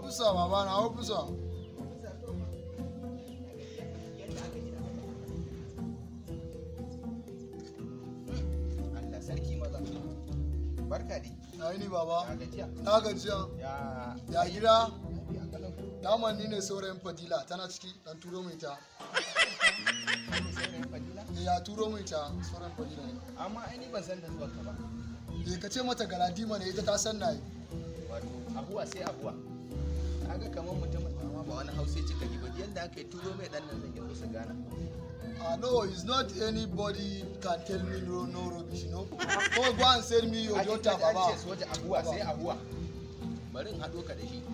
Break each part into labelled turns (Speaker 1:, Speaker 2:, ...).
Speaker 1: ofisa baba na ofisa
Speaker 2: Allah sarki maza barka dai
Speaker 1: na yi ni baba
Speaker 2: na gajiya
Speaker 1: na gajiya
Speaker 2: ya
Speaker 1: ya gida
Speaker 2: ya kalau
Speaker 1: daman ni ne saurayin fadila tana ciki dan turo mai ta
Speaker 2: saurayin fadila
Speaker 1: Eh, ya turo mai ta saurayin fadila ne
Speaker 2: amma ai ni ban san da zuwan ka ba
Speaker 1: Eh, ka ce mata galadima ne ita ta san na yi
Speaker 2: wato abuwa sai abuwa kaga kamar mutumin amma ba wani hausa cika ji ba yadda aka yi turo mai dan nan zan yi musu gana
Speaker 1: Ah, no, it's not anybody can tell me no, no rubbish, you know. Go, go and send me your
Speaker 2: Ake
Speaker 1: daughter,
Speaker 2: kaji an
Speaker 1: Baba.
Speaker 2: ce soja abuwa sai abuwa bari in haɗo ka da shi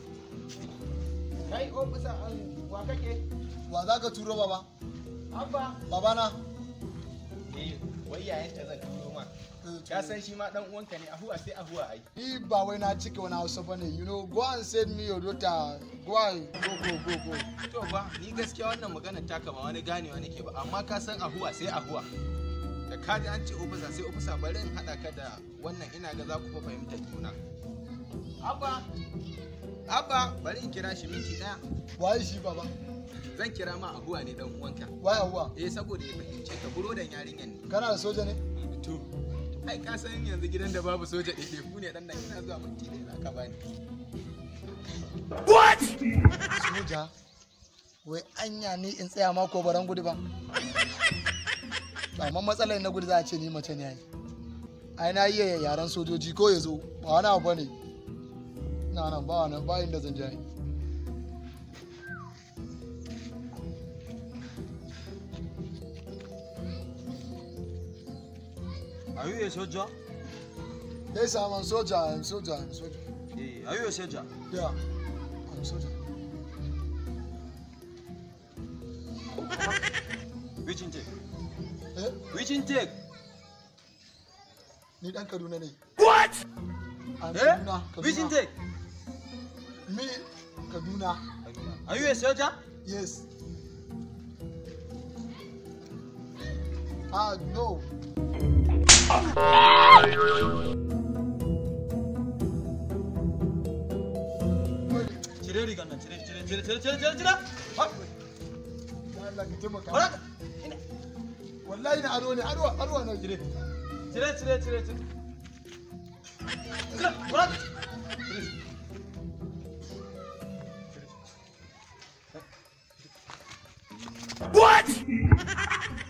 Speaker 2: kai ofisa an wa kake
Speaker 1: Wa za ka turo, Baba?
Speaker 2: abba
Speaker 1: Baba na?
Speaker 2: eh wai yayin ta zan turo ma
Speaker 1: Eh,
Speaker 2: ka san shi ma dan uwanka ne ahuwa sai ahuwa ai
Speaker 1: Ni ba wai na cike wani hausa ba ne, you know. Go and send me your daughter. Go and go, go, go, go.
Speaker 2: to ba ni gaskiya wannan magana taka ba wani ganewa nake ba amma ka san ahuwa sai ahuwa da ka ji an ce ofisa sai ofisa bari in haɗa ka da wannan ina ga za ku fa fahimtar juna abba abba bari in kira shi minti ɗaya
Speaker 1: Waye shi, Baba?
Speaker 2: zan kira ma ahuwa ne dan uwanka
Speaker 1: Waye Hauwa?
Speaker 2: eh saboda ya fahimce ka burodan yarinyan ne
Speaker 1: Kana da soja ne?
Speaker 2: to ai ka san yanzu gidan da babu soja ɗaiɗai ku ne ɗan nan ina zuwa minti ɗaya za ka bani
Speaker 1: Soja? Wai anya ni in tsaya ma ko baran gudu ba? To, Amma matsalar na gudu za a ce ni mace ne ai. Ai na iya yaren sojoji ko ya zo, ba wani abu ba ne. Na nan ba wani ba inda zan je. ai.
Speaker 3: Are you a soldier?
Speaker 1: Yes, I'm a soldier. I'm soldier. I'm soldier.
Speaker 3: Eh, are you a soldier?
Speaker 1: Yeah, I'm soldier.
Speaker 3: Which intake?
Speaker 1: Eh,
Speaker 3: Which intake?
Speaker 1: ni dan Kaduna ne.
Speaker 3: What?
Speaker 1: I'm
Speaker 3: Eh?
Speaker 1: Kaduna.
Speaker 3: Which
Speaker 1: Kaduna.
Speaker 3: intake?
Speaker 1: Me, Kaduna.
Speaker 3: Are you a soldier?
Speaker 1: Yes. Ah, no.
Speaker 3: Cire rigar nan, cire, cire, cire, cire, cire, cire, cire. Ha!
Speaker 1: Ya Allah ka taimaka.
Speaker 3: Bara ka- ina.
Speaker 1: Wallahi na ado ne, ado, ado na
Speaker 3: Cire, cire, cire, cire, cire. Cire, bara ka- Cire. What?